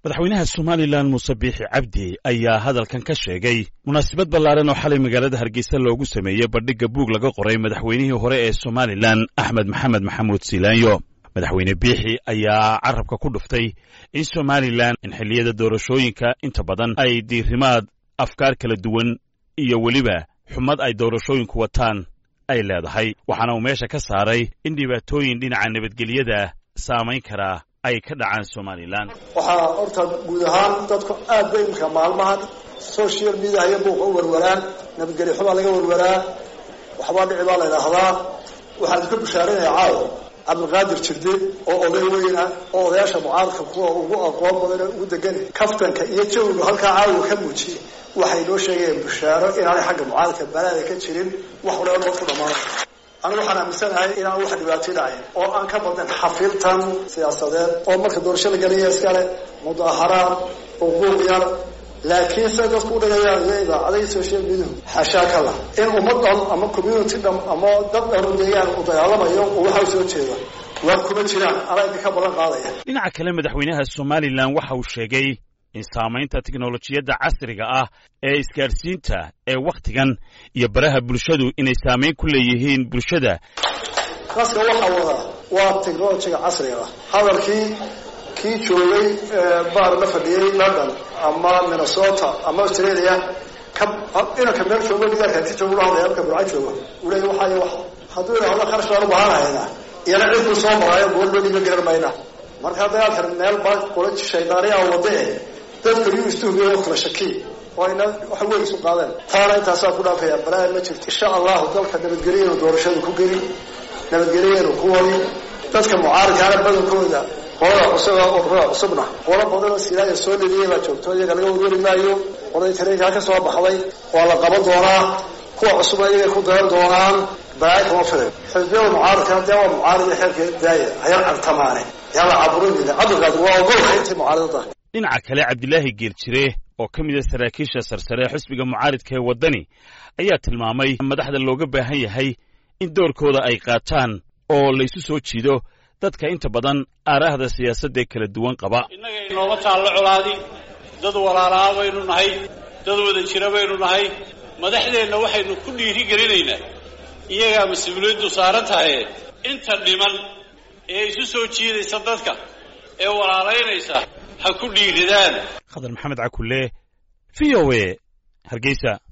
madaxweynaha somalilan muuse biixi cabdi ayaa hadalkan ka sheegay munaasabad ballaaran oo xalay magaalada hargeysa loogu sameeyey bandhigga buug laga qoray madaxweynihii hore ee somalilan axmed maxamed maxamuud siilaanyo madaxweyne biixi ayaa carabka ku dhuftay in somalilan in xilliyada doorashooyinka inta badan ay diirimaad afkaar kala duwan iyo weliba xumad ay doorashooyinku wataan ay leedahay waxaana uu meesha ka saaray in dhibaatooyin dhinaca nabadgelyada saamayn karaa ay ka dhacaan somalilan waxaa horta guud ahaan dadku aad bay imika maalmahan social media iyo buuqa u warwaraan nabadgelyo xubaa laga warwaraa waxbaa dhici baa la idhaahdaa waxaan idinka bushaarinaya caawo cabdilqaadir jirde oo oday weyna oo odayaasha mucaaradka kuwa ugu aqoon badan ugu degan kaftanka iyo jawigu halkaa caawa ka muujiyey waxay noo sheegayeen bushaaro inaanay xagga mucaaradka balaada ka jirin wax walba noo ku dhamaana anigu waxaan aaminsanahay inaan wax dhibaato dhacay oo aan ka badin xafiltan siyaasadeed oo marka doorasho la gelaya iskale mudaaharaad uquuq yar laakiin siday dadku udhigayaan iyo idaacadahi social media xashaa ka lah in ummad dhan ama community dham ama dad dhanu deegaan u dagaalamayo oo waxa u soo jeeda waa kuma jiraan anaa idinka balan qaadaya dhinaca kale madaxweynaha somalilan waxa uu sheegay in saamaynta tiknolojiyadda casriga ah ee isgaadhsiinta ee wakhtigan iyo baraha bulshadu inay saamayn ku leeyihiin bulshada kaska waxaa wadaa waa technolojiga casriga ah hadalkii kii joogay baar la fadhiyey london ama minnesota ama australia ka inanka meel joogo gidaarkaati joogo ula hadlaya halka burca joogo uu leeya waxay wax hadduu idhaahdo kharash baan u baahanahaynaa iyana cidkuu soo maraayo gool loo dhiiba garan mayna marka dagaalkan meel ba qola shaydaaniya wade dadka yuu istuhumiya oo kala shaki oo ayna wax weyn isu qaadeen taana intaasaa ku dhaafaya balaa ma jirto insha allahu dalka nabadgelyeenu doorashadu ku geli nabadgelyeenu ku wadi dadka mucaaradkaana badankooda qolada cusub ururada cusubna qolo badanoo silaaya soo leliyay baa joogto iyaga laga warwari maayo qolada tareenkaa ka soo baxday waa la qaban doonaa kuwa cusubna iyagay ku dayan doonaan balaayo kama filan xisbiyada mucaaradkana dee waa mucaarad iyo xeerkeeda daaya hayar cartamaane yala caburinina cabdilqaadir waa ogolka intii mucaaradada dhinaca kale cabdilaahi geeljire oo ka mid a saraakiisha sarsare ee xisbiga mucaaridka ee waddani ayaa tilmaamay madaxda looga baahan yahay in doorkooda ay qaataan oo laysu soo jiido dadka inta badan aaraahda siyaasaddaee kala duwan qaba innaga inooma taallo colaadi dad walaalaa baynu nahay dad wada jira baynu nahay madaxdeenna waxaynu ku dhiiri gelinaynaa iyagaa mas-uuliyaddu saaran tahaye inta dhiman ee isu soo jiidaysa dadka ee walaalaynaysa ha ku dhiiridaan khadar maxamed cakulle v o a hargeysa